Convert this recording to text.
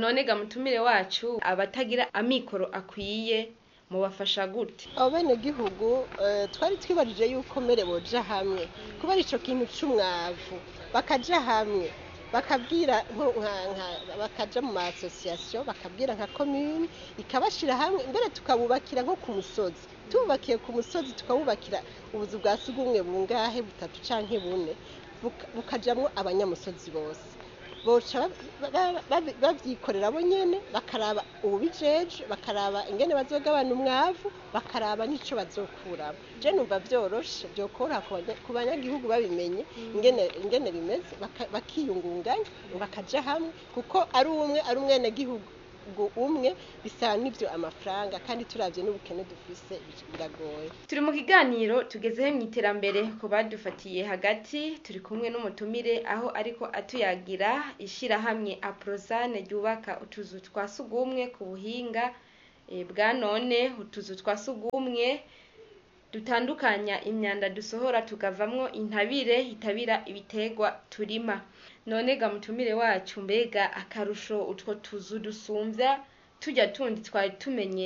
none ga mutumire wacu abatagira amikoro akwiye mubafasha gute abo bene gihugu eh, twari twibarije yuko mbere boja hamwe kuba ico kintu c'umwavu bakaja hamwe bakabwira nko- nka- nka- bakaja mu ma association bakabwira nka commune ikabashira hamwe mbere tukabubakira nko ku musozi tububakiye ku musozi tukabubakira ubuzu bwa sugumwe bungahe butatu canke bune buka- bukajamwo abanyamusozi bose boca ba- ba- ba- bavyikorera bo nyene bakaraba ububijeje bakaraba ingene bazogabana umwavu bakaraba n'ico bazokuramo je numva vyoroshe vyokora ku banya- ku banyagihugu babimenye ingene ingene bimeze baka- bakiyungunganya bakaja hamwe kuko ari umwe ari umwenegihugu umwe bisaba n'ivyo amafaranga kandi turavye n'ubukene dufise biragoye turi mu kiganiro tugezeho mu iterambere ku badufatiye hagati turi kumwe n'umutumire aho ariko atuyagira ishirahamwe aprozane ryubaka utuzu twa sugumwe ku buhinga eh, bwa none utuzu twa sugumwe dutandukanya imyanda dusohora tukavamwo intabire itabira ibitegwa turima none ga mutumire wacu mbega akarusho utwo tuzu dusumvya tujya tundi twari tumenye